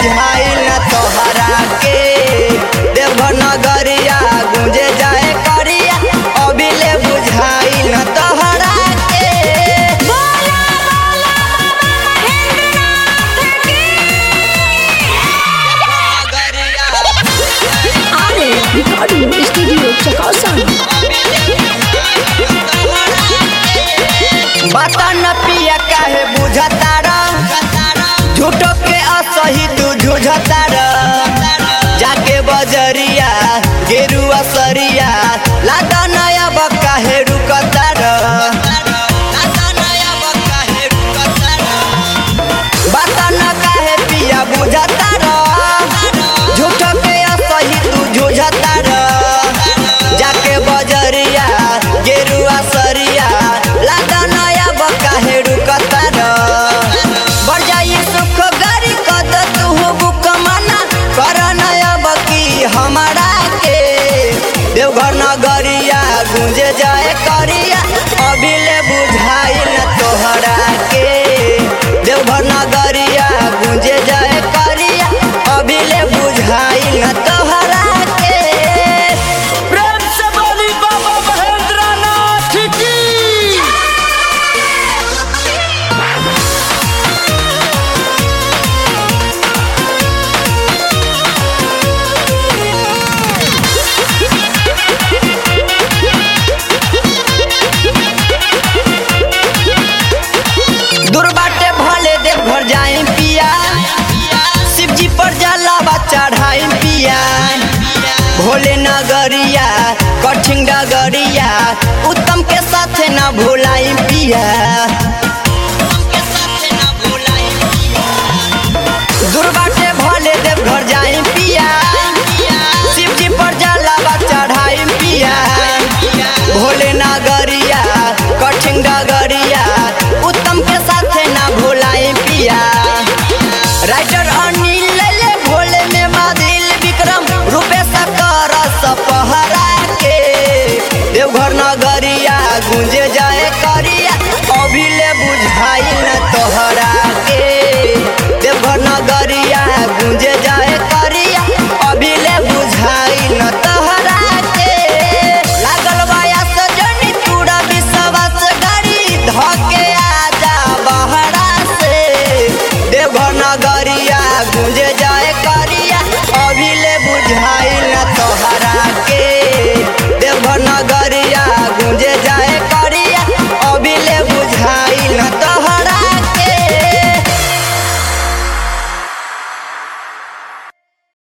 बुझाइल न तोहरा के देवघर नगरिया गुंजे जाए करिया अभी ले बुझाइल न तोहरा के बोला बोला महेंद्रनाथ की अरे रिकॉर्डिंग स्टूडियो चकासन बता न पिया काहे बुझता रह झूठो के असही तू झूझता रह जाके बजरिया गेरुआ सरिया लादा नया बक्का हे रुकता रह बता न काहे पिया बुझता रह झूठो के असही तू झूझता रह जाके बजरिया गेरुआ सरिया लादा नया बक्का हे रुकता रह बढ़ जाई सुख गारी कद तू बुक मना कर नया बकी हमारा के देवघर नगरिया गुंजे जाए करिया अभी ले बुझाई न तोहरा के देवघर नगरिया गुंजे जाए करिया अभी ले बुझाई न तोहरा के प्रेम से बोली बाबा महेंद्रनाथ की दूर बाटे भले देव घर जाए पिया शिव जी पर जलावा चढ़ाई पिया भोले नगरिया कठिन डगरिया उत्तम के साथे न भुलाई पिया